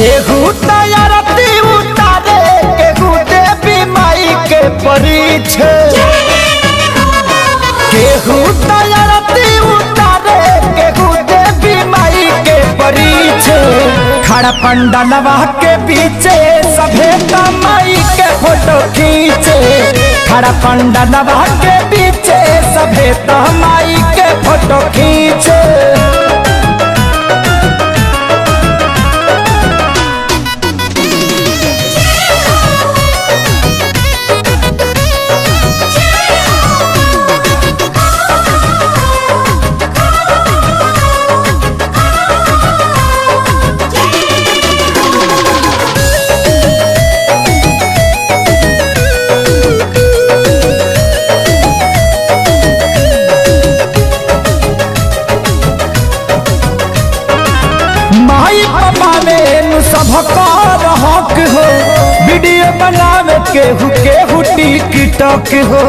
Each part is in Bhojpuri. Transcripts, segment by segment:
केहू तैयारती उतारे केहू देवी माई के परीछे केहू तैयारती उतारे केहू देवी माई के परीछे खड़ा पंडलवा के पीछे सभे माई के फोटो खींचे खड़ा पंडलवा के पीछे सभे माई के फोटो खींचे माई पापा में सबका हक हो वीडियो बनावे केहू केहू टिकटॉक हो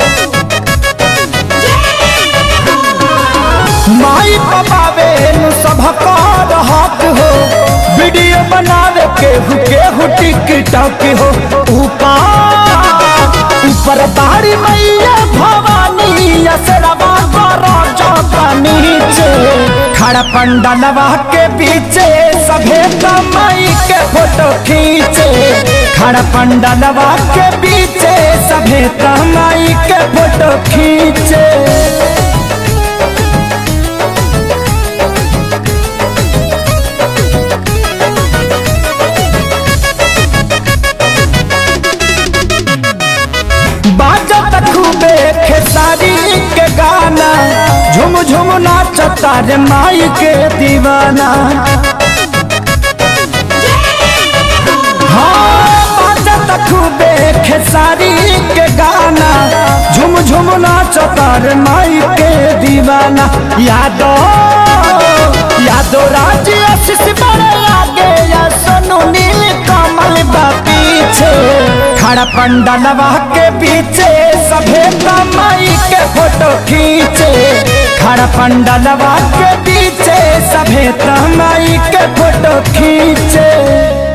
माई पापा में सबका हक हो वीडियो बनावे केहू केहू टिकटॉक हो ऊपर ऊपर तारी मैया भवानी असरवा करो चौका नीचे खड़ा पंडलवा के पीछे सभे माई के फोटो खींचे खड़ा पंडलवा के पीछे सभे माई के फोटो खींचे बाजत खूबे खेसारी के गाना झुम झुम नाचता रे माई के दीवाना हाँ बाजत खूबे खेसारी के गाना झुम झुम नाचता रे माई के दीवाना यादो यादो राज आशीष बड़े आगे या सोनू नील कमल बा पीछे खड़ा पंडलवा के पीछे सभे माई के फोटो खींचे खड़ा पंडलवा के पीछे सभे माई के फोटो खींचे